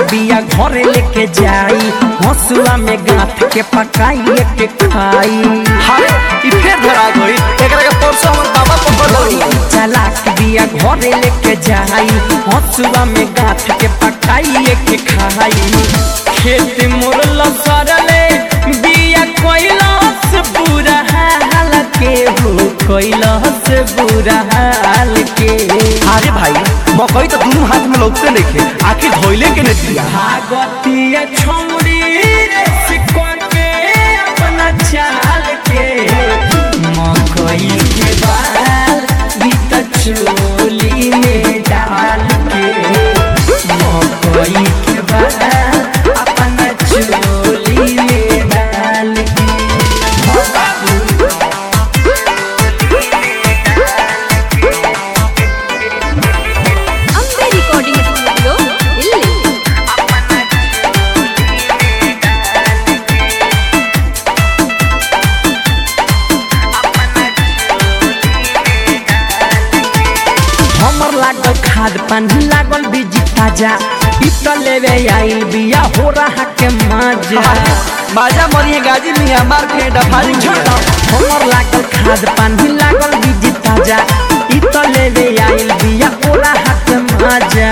बिया घरे लेके जाई हंसुआ में गांठ के पकाई के खाई हाय ई फेर धरा गई एकरा के परसों हमर बाबा पकड़ लई चलाक बिया घरे लेके जाई हंसुआ में गांठ के पकाई के खाई खेत मुरल सरले बिया कोइलस बुरा हाल के हो कोइलस बुरा हाल के अरे भाई मकई तो दोनों हाथ में लौटते नहीं आखिर धोइले के नहीं दिया भागवतीय छौड़ी रे सिक्का के अपना चाल के मकई के बाल बीत चोली में डाल के मकई के बाल अपना चोली में डाल के ಅಂಬೆ ರೆಕಾರ್ಡಿಂಗ್ ಸ್ಟುಡಿಯೋ ಇಲ್ಲಿ हमर लागल खाद पानी लागल बीजी ताजा इ त लेवे आइल बिया हो रहा के मजा बाजा मरिए गाजी मिया मार के डफारी छोड़ो हमर लागल खाद पानी लागल बीजी ताजा इ त लेवे आइल बिया हो रहा के मजा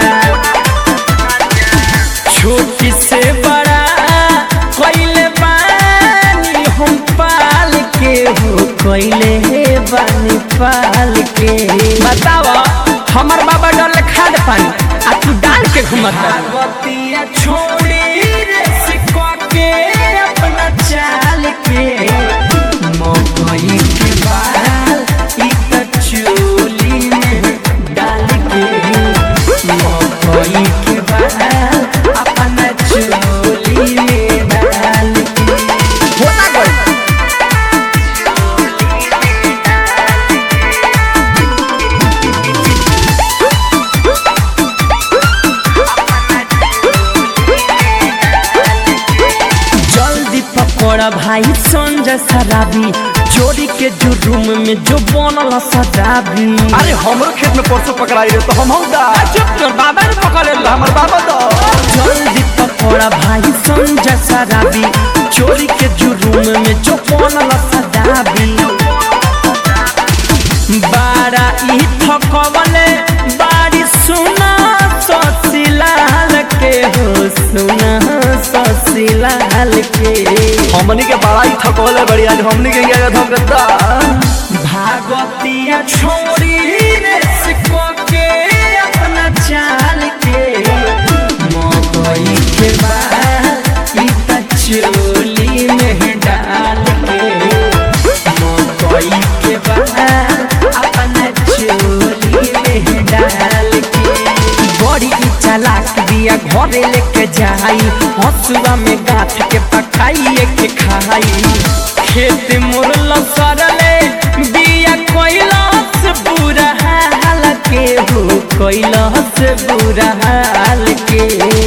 छोटी से बड़ा कोइले बानी हम पाल के हो कोइले बानी पाल के बतावा हमर बाबा डल खाद पानी आ तू डाल के घुमत भागवतिया छोड़ी रे सिक्का के अपना चाल के मकई के बाल इ त चोली में डाल के मकई के बाल अपना चोली में डाल के होता गई जल्दी पकड़ भाई संजय शराबी चोरी के जो रूम में जो बनल सजाबी अरे हमरो खेत में परसों पकड़ाई रे तो हम हम दा चुप कर बाबा ने पकड़े ला हमर बाबा दो जल्दी पकड़ भाई संजय शराबी चोरी के जो रूम में जो बनल सजाबी बारा ई थकवले बारी सुना ससिलाल के हो सुना ससिलाल के हमनी के बड़ाई थकवले बड़ी आज हमनी के गया हम गद्दा भागवतिया छोड़ी रे सिक्को के अपना चाल के मकई के बाल इ त चोली में डाल के मकई के बाल अपना चोली में डाल के बड़ी इ चालाक बिया घरे लेके जाई हंसुआ में गांठ के पकाई के खाई खेत मुरल सरले बिया कोइलस बुरा हाल के हो कोइलस बुरा हाल के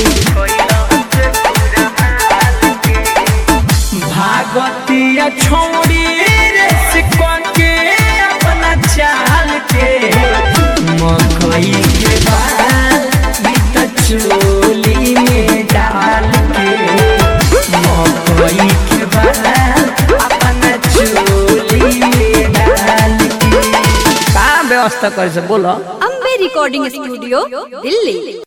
भागवतिया छोड़ी रे सिक्का के अपना चाल के मकई के बाल बीत चोली में डाल के मकई के बाल अपना चोली में डाल के का व्यवस्था कर से बोलो ಅಂಬೆ ರೆಕಾರ್ಡಿಂಗ್ ಸ್ಟುಡಿಯೋ ಇಲ್ಲಿ